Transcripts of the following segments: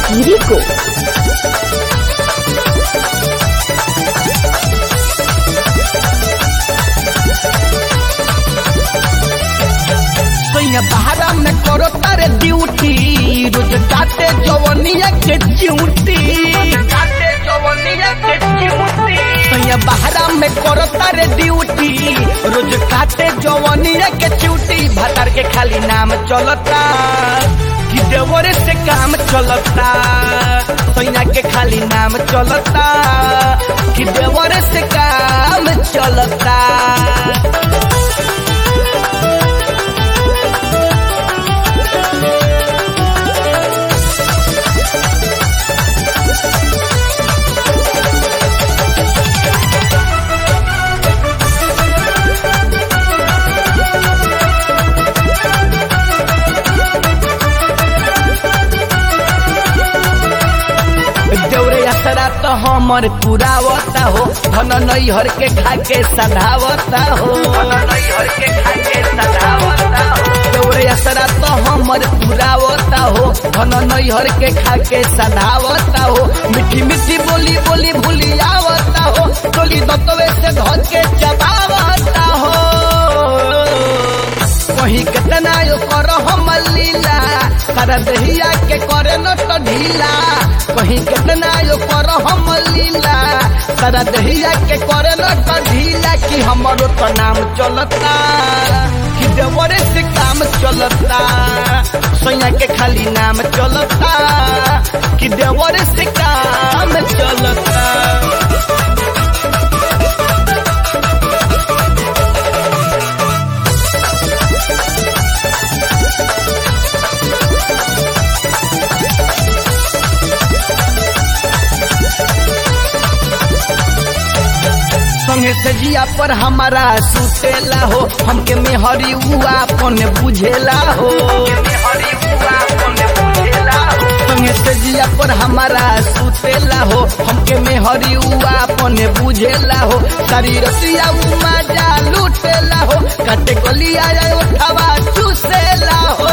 Rico. सैया बहरा में करो तारे ड्यूटी रोज काटे जवनिया के ड्यूटी काटे जवनिया के ड्यूटी सैया बहरा में करो तारे ड्यूटी रोज काटे जवनिया के ड्यूटी भतार के खाली नाम चलता कि देवरे से काम चलता सैया के खाली नाम चलता कि देवरे से काम चलता देवरे यात्रा तो हमर पुरावता हो धन नैहर के खाके सधावता हो देवरे यात्रा तो हमर पुरावता हो धन नैहर के खाके सधावता हो मीठी मीठी बोली बोली भूली आवता हो टोली दतवे से धर के चबावता हो वही कितना यो कर हम लीला सारा दहिया के करे न तो ढीला कहीं कितना यो कर हम लीला सारा दहिया के करे न तो ढीला कि हमारो तो नाम चलता कि देवरे से काम चलता सोया के खाली नाम चलता कि देवरे से काम चलता संगे से जिया पर हमारा सुतेला हो हमके मेहरी हुआ अपन बुझेला हो संगे से जिया पर हमारा सुतेला हो हमके मेहरी हुआ अपन बुझेला हो सारी रतिया मजा लूटेला हो काटे गलिया उठावा चूसेला हो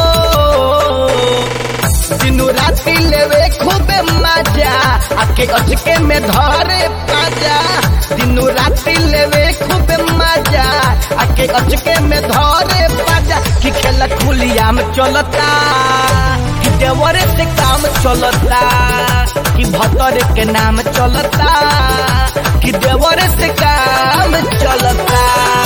दिनू राती लेवे खूबे मजा आके अचके में धरे पाजा दिनू राती लेवे खूबे मजा आके अचके में धरे पाजा कि खेल खुलिया में चलता कि देवरे से काम चलता कि भतर के नाम चलता कि देवरे से काम चलता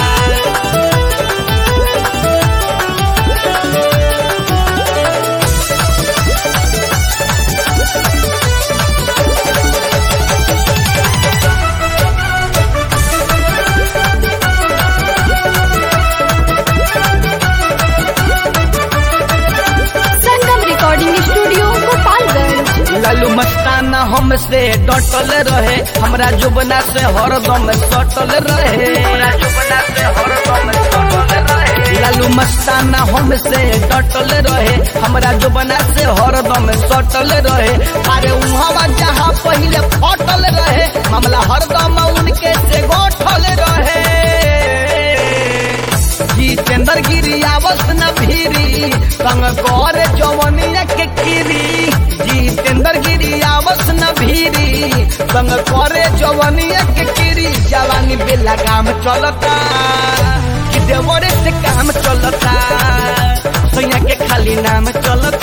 संगम रिकॉर्डिंग स्टूडियो गोपालगंज लालू मस्ताना हमसे डटल रहे हमरा जुबना से हरदम सटल रहे लालू मस्ताना हमसे डटल रहे हमरा जुबना से हरदम सटल रहे अरे उहवा जहाँ पहले फटल रहे मामला हरदम उनके से गोठल रहे जितेंद्र गिरी आवस न भीरी संग कर जवनिया के कीरी जितेंद्र गिरी आवस न भीरी संग करे जवनिया के कीरी जवानी बेला काम चलता कि देवरे से काम चलता सैया के खाली नाम चलता